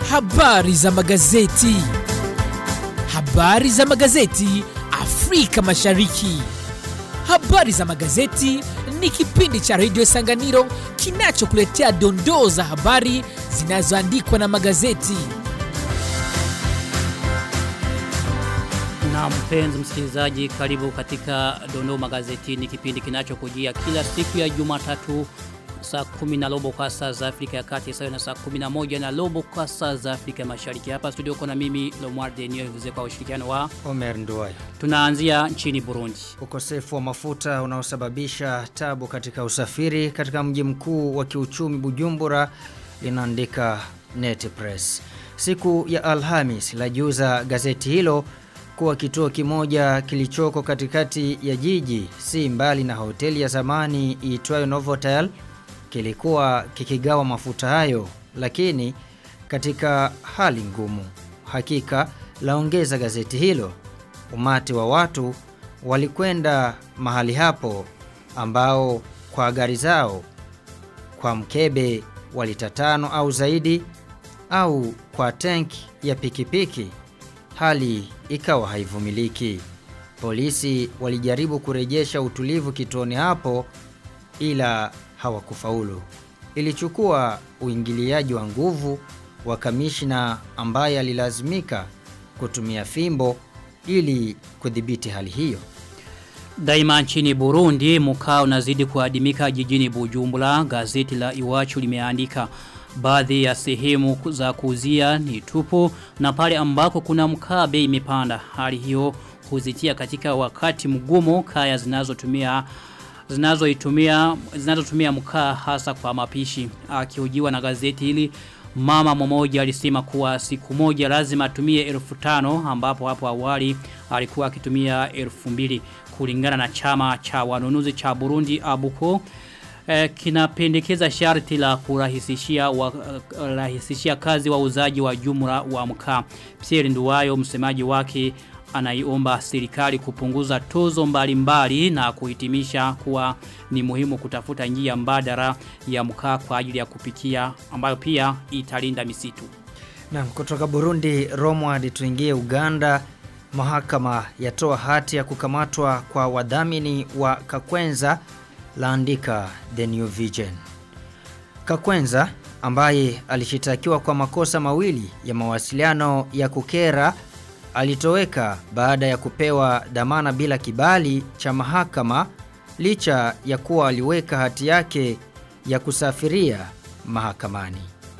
Habari za magazeti. Habari za magazeti Afrika Mashariki. Habari za magazeti ni kipindi cha redio Sanganiro kinachokuletea dondoo za habari zinazoandikwa na magazeti. Na mpenzi msikilizaji, karibu katika Dondoo Magazetini, kipindi kinachokujia kila siku ya Jumatatu saa kumi na robo kwa saa za Afrika ya Kati sawa na saa kumi na moja na robo kwa saa za Afrika Mashariki. Hapa studio kuna mimi Lomar Denio Vuze kwa ushirikiano wa Omer Nduwayo. tunaanzia nchini Burundi. Ukosefu wa mafuta unaosababisha tabu katika usafiri katika mji mkuu wa kiuchumi Bujumbura linaandika Net Press. Siku ya Alhamis la juza gazeti hilo kuwa kituo kimoja kilichoko katikati ya jiji si mbali na hoteli ya zamani iitwayo Novotel kilikuwa kikigawa mafuta hayo lakini katika hali ngumu. Hakika laongeza gazeti hilo umati wa watu walikwenda mahali hapo ambao kwa gari zao kwa mkebe wa lita tano au zaidi au kwa tanki ya pikipiki hali ikawa haivumiliki. Polisi walijaribu kurejesha utulivu kituoni hapo ila hawakufaulu. Ilichukua uingiliaji wa nguvu wa kamishna ambaye alilazimika kutumia fimbo ili kudhibiti hali hiyo. Daima nchini Burundi, mkao unazidi kuadimika jijini Bujumbura. Gazeti la Iwachu limeandika baadhi ya sehemu za kuuzia ni tupu na pale ambako kuna mkaa bei imepanda. Hali hiyo huzitia katika wakati mgumu kaya zinazotumia zinazoitumia zinazotumia mkaa hasa kwa mapishi. Akihojiwa na gazeti hili mama mmoja alisema kuwa siku moja lazima atumie elfu tano ambapo hapo awali alikuwa akitumia elfu mbili kulingana na chama cha wanunuzi cha Burundi Abuko eh, kinapendekeza sharti la kurahisishia wa, uh, rahisishia kazi wauzaji wa jumla wa mkaa. Pierre Nduwayo msemaji wake anaiomba serikali kupunguza tozo mbalimbali na kuhitimisha kuwa ni muhimu kutafuta njia mbadala ya mkaa kwa ajili ya kupikia ambayo pia italinda misitu. Na kutoka Burundi Romward tuingie Uganda mahakama yatoa hati ya kukamatwa kwa wadhamini wa Kakwenza laandika The New Vision. Kakwenza ambaye alishitakiwa kwa makosa mawili ya mawasiliano ya kukera alitoweka baada ya kupewa dhamana bila kibali cha mahakama licha ya kuwa aliweka hati yake ya kusafiria mahakamani.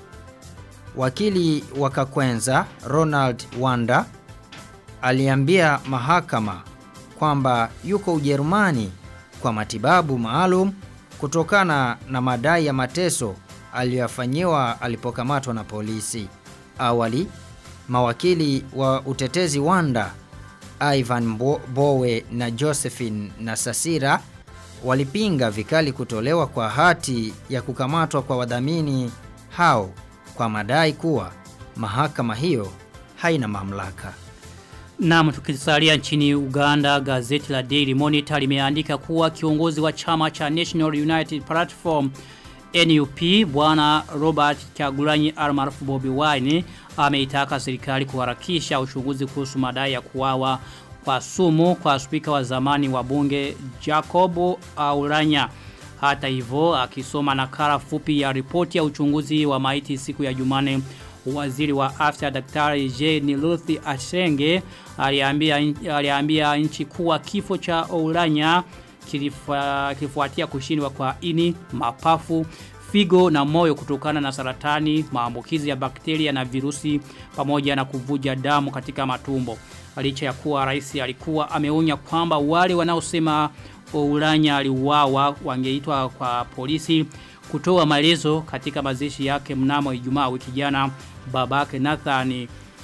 Wakili wa Kakwenza Ronald Wanda aliambia mahakama kwamba yuko Ujerumani kwa matibabu maalum kutokana na madai ya mateso aliyofanyiwa alipokamatwa na polisi. Awali mawakili wa utetezi Wanda Ivan Bo Bowe na Josephine Nasasira walipinga vikali kutolewa kwa hati ya kukamatwa kwa wadhamini hao kwa madai kuwa mahakama hiyo haina mamlaka. Naam tukisalia nchini Uganda gazeti la Daily Monitor limeandika kuwa kiongozi wa chama cha National United Platform NUP bwana Robert Kyagulanyi almaarufu Bobi Wine ameitaka serikali kuharakisha uchunguzi kuhusu madai ya kuwawa kwa sumu kwa spika wa zamani wa bunge Jacob Aulanya. Hata hivyo akisoma nakala fupi ya ripoti ya uchunguzi wa maiti siku ya Jumane waziri wa afya daktari J. Niluthi Ashenge aliambia aliambia nchi kuwa kifo cha Oulanya kilifuatia kushindwa kwa ini, mapafu, figo na moyo kutokana na saratani, maambukizi ya bakteria na virusi pamoja na kuvuja damu katika matumbo. Licha ya kuwa rais alikuwa ameonya kwamba wale wanaosema Oulanya aliuawa wangeitwa kwa polisi kutoa maelezo katika mazishi yake mnamo Ijumaa wiki jana babake Nathan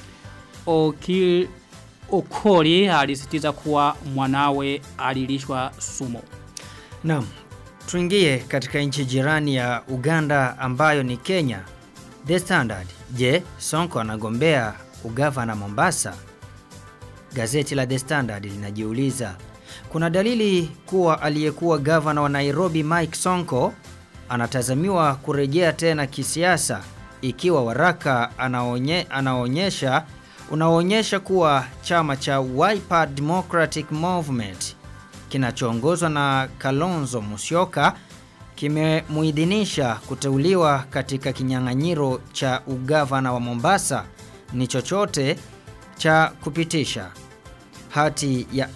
Okil Okori alisitiza kuwa mwanawe alilishwa sumo. Naam. Tuingie katika nchi jirani ya Uganda ambayo ni Kenya. The Standard. Je, Sonko anagombea ugavana Mombasa? Gazeti la The Standard linajiuliza kuna dalili kuwa aliyekuwa gavana wa Nairobi Mike Sonko anatazamiwa kurejea tena kisiasa ikiwa waraka anaonye, anaonyesha unaonyesha kuwa chama cha Wiper Democratic Movement kinachoongozwa na Kalonzo Musyoka kimemuidhinisha kuteuliwa katika kinyang'anyiro cha ugavana wa Mombasa ni chochote cha kupitisha. Hati ya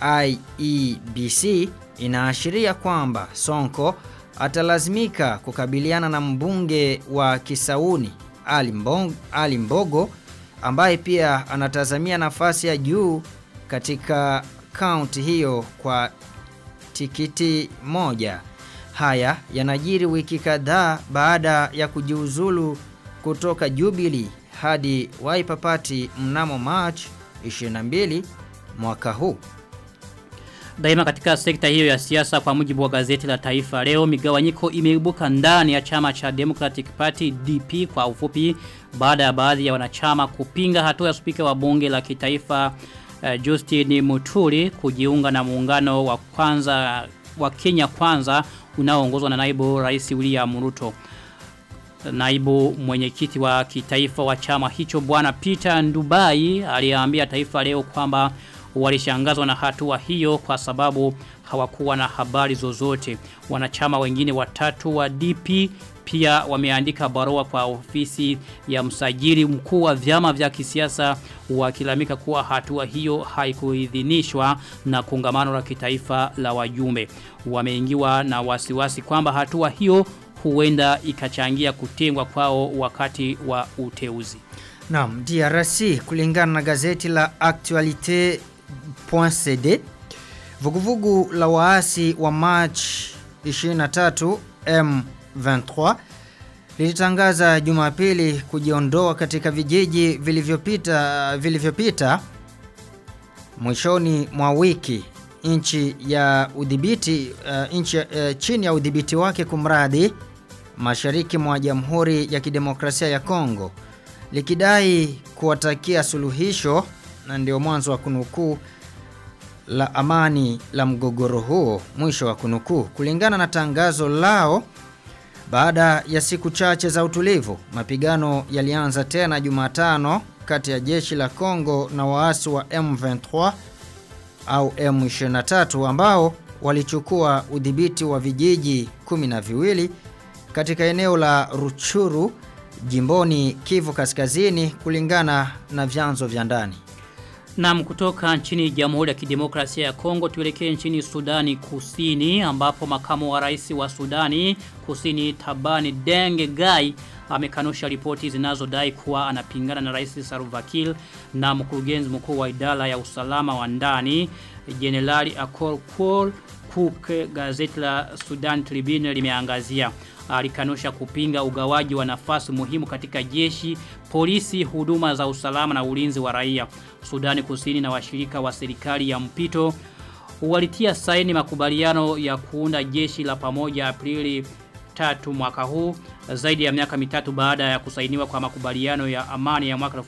IEBC inaashiria kwamba Sonko atalazimika kukabiliana na mbunge wa Kisauni Ali, Mbong, Ali Mbogo ambaye pia anatazamia nafasi ya juu katika kaunti hiyo kwa tikiti moja. Haya yanajiri wiki kadhaa baada ya kujiuzulu kutoka Jubilee hadi Wiper Party mnamo March 22 mwaka huu. Daima katika sekta hiyo ya siasa kwa mujibu wa gazeti la Taifa leo migawanyiko imeibuka ndani ya chama cha Democratic Party DP kwa ufupi baada ya baadhi ya wanachama kupinga hatua ya spika wa bunge la kitaifa uh, Justin Muturi kujiunga na muungano wa kwanza wa Kenya kwanza unaoongozwa na naibu rais William Ruto. Naibu mwenyekiti wa kitaifa wa chama hicho bwana Peter Ndubai aliambia taifa leo kwamba walishangazwa na hatua hiyo kwa sababu hawakuwa na habari zozote. Wanachama wengine watatu wa DP pia wameandika barua kwa ofisi ya msajili mkuu wa vyama vya kisiasa wakilamika kuwa hatua hiyo haikuidhinishwa na kongamano la kitaifa la wajumbe. Wameingiwa na wasiwasi kwamba hatua hiyo huenda ikachangia kutengwa kwao wakati wa uteuzi. Naam, DRC kulingana na gazeti la Actualite.cd vuguvugu la waasi wa March 23 M23 lilitangaza Jumapili kujiondoa katika vijiji vilivyopita vilivyopita mwishoni mwa wiki nchi ya udhibiti uh, nchi uh, chini ya udhibiti wake kumradhi mashariki mwa Jamhuri ya Kidemokrasia ya Kongo likidai kuwatakia suluhisho na ndio mwanzo wa kunukuu la amani la mgogoro huo mwisho wa kunukuu kulingana na tangazo lao baada ya siku chache za utulivu mapigano yalianza tena Jumatano kati ya jeshi la Kongo na waasi wa M23 au M23 ambao walichukua udhibiti wa vijiji kumi na viwili katika eneo la Ruchuru jimboni Kivu Kaskazini kulingana na vyanzo vya ndani. Naam kutoka nchini Jamhuri ya Kidemokrasia ya Kongo tuelekee nchini Sudani Kusini ambapo makamu wa rais wa Sudani Kusini Tabani Denge Gai amekanusha ripoti zinazodai kuwa anapingana na Rais Salva Kiir na mkurugenzi mkuu wa idara ya usalama wa ndani Jenerali Akol Kol Cook gazeti la Sudan Tribune limeangazia alikanusha kupinga ugawaji wa nafasi muhimu katika jeshi, polisi, huduma za usalama na ulinzi wa raia. Sudani Kusini na washirika wa serikali ya mpito walitia saini makubaliano ya kuunda jeshi la pamoja Aprili tatu mwaka huu zaidi ya miaka mitatu baada ya kusainiwa kwa makubaliano ya amani ya mwaka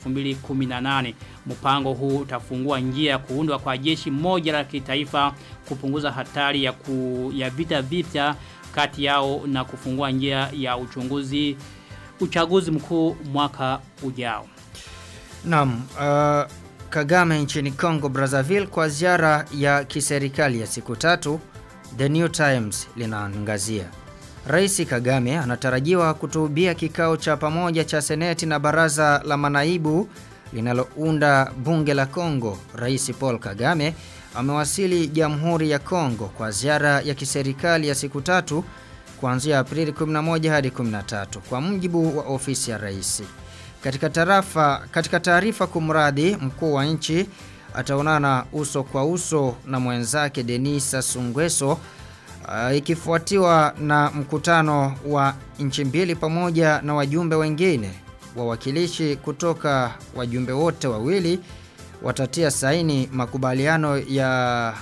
2018 mpango huu utafungua njia ya kuundwa kwa jeshi moja la kitaifa kupunguza hatari ya, ku, ya vita vita kati yao na kufungua njia ya uchunguzi uchaguzi mkuu mwaka ujao Naam, uh, Kagame nchini Congo Brazzaville kwa ziara ya kiserikali ya siku tatu The New Times linaangazia. Rais Kagame anatarajiwa kutuhubia kikao cha pamoja cha seneti na baraza la manaibu linalounda bunge la Kongo. Rais Paul Kagame amewasili Jamhuri ya Kongo kwa ziara ya kiserikali ya siku tatu kuanzia Aprili 11 hadi 13 kwa mujibu wa ofisi ya rais. Katika tarafa katika taarifa kumradhi mkuu wa nchi ataonana uso kwa uso na mwenzake Denisa Sungweso uh, ikifuatiwa na mkutano wa nchi mbili pamoja na wajumbe wengine wawakilishi kutoka wajumbe wote wawili watatia saini makubaliano ya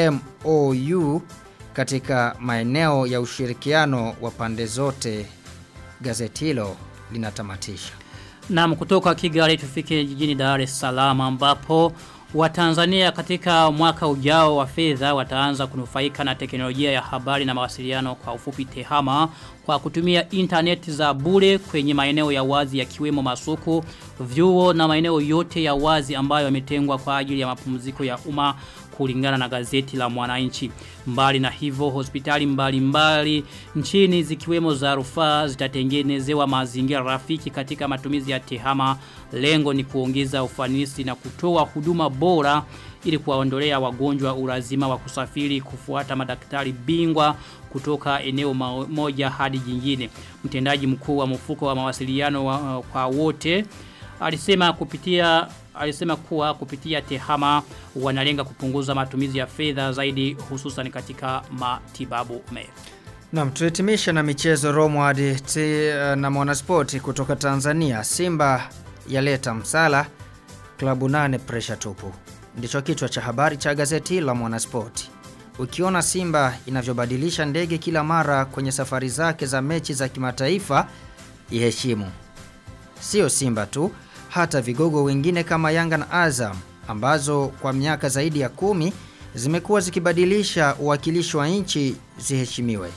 MOU katika maeneo ya ushirikiano wa pande zote gazeti hilo linatamatisha Naam kutoka Kigali tufike jijini Dar es Salaam ambapo Watanzania katika mwaka ujao wa fedha wataanza kunufaika na teknolojia ya habari na mawasiliano kwa ufupi tehama kwa kutumia internet za bure kwenye maeneo ya wazi yakiwemo masoko, vyuo na maeneo yote ya wazi ambayo yametengwa kwa ajili ya mapumziko ya umma kulingana na gazeti la mwananchi. Mbali na hivyo hospitali mbali mbali nchini zikiwemo za rufaa zitatengenezewa mazingira rafiki katika matumizi ya tehama. Lengo ni kuongeza ufanisi na kutoa huduma bora ili kuwaondolea wagonjwa ulazima wa kusafiri kufuata madaktari bingwa kutoka eneo moja hadi jingine. Mtendaji mkuu wa mfuko wa mawasiliano wa, kwa wote alisema kupitia alisema kuwa kupitia tehama wanalenga kupunguza matumizi ya fedha zaidi hususan katika matibabu me. Naam, tuhitimisha na michezo Romward na Mwanaspoti kutoka Tanzania. Simba yaleta msala klabu nane pressure tupu. Ndicho kichwa cha habari cha gazeti la Mwanaspoti. Ukiona Simba inavyobadilisha ndege kila mara kwenye safari zake za mechi za kimataifa, iheshimu. Sio Simba tu, hata vigogo wengine kama Yanga na Azam ambazo kwa miaka zaidi ya kumi zimekuwa zikibadilisha uwakilishi wa nchi ziheshimiwe.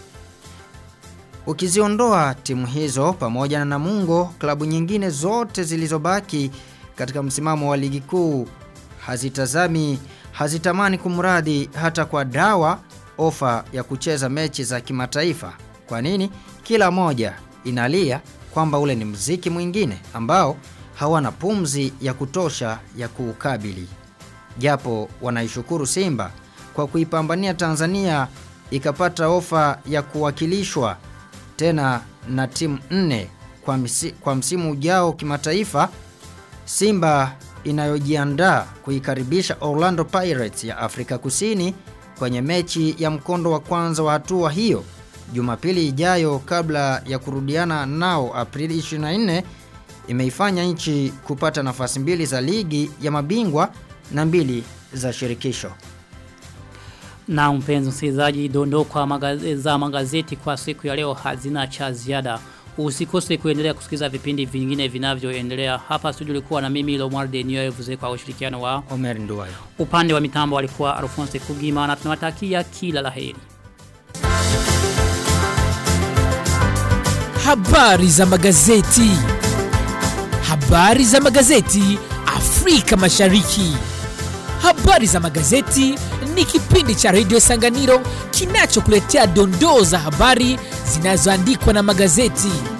Ukiziondoa timu hizo pamoja na Namungo, klabu nyingine zote zilizobaki katika msimamo wa ligi kuu hazitazami hazitamani kumradhi hata kwa dawa ofa ya kucheza mechi za kimataifa. Kwa nini? Kila moja inalia kwamba ule ni mziki mwingine ambao hawana pumzi ya kutosha ya kuukabili. Japo wanaishukuru Simba kwa kuipambania Tanzania ikapata ofa ya kuwakilishwa tena na timu nne kwa, msi, kwa msimu ujao kimataifa. Simba inayojiandaa kuikaribisha Orlando Pirates ya Afrika Kusini kwenye mechi ya mkondo wa kwanza wa hatua hiyo Jumapili ijayo kabla ya kurudiana nao Aprili 24 imeifanya nchi kupata nafasi mbili za ligi ya mabingwa na mbili za shirikisho. Na mpenzi msikilizaji dondoo kwa magaze, za magazeti kwa siku ya leo hazina cha ziada. Usikose kuendelea kusikiza vipindi vingine vinavyoendelea. Hapa studio ulikuwa na mimi Lomar Denio kwa ushirikiano wa Omer Nduwayo. Upande wa mitambo alikuwa Alphonse Kugima na tunawatakia kila laheri. Habari za magazeti. Habari za magazeti Afrika Mashariki. Habari za magazeti ni kipindi cha Radio Sanganiro kinachokuletea dondoo za habari zinazoandikwa na magazeti.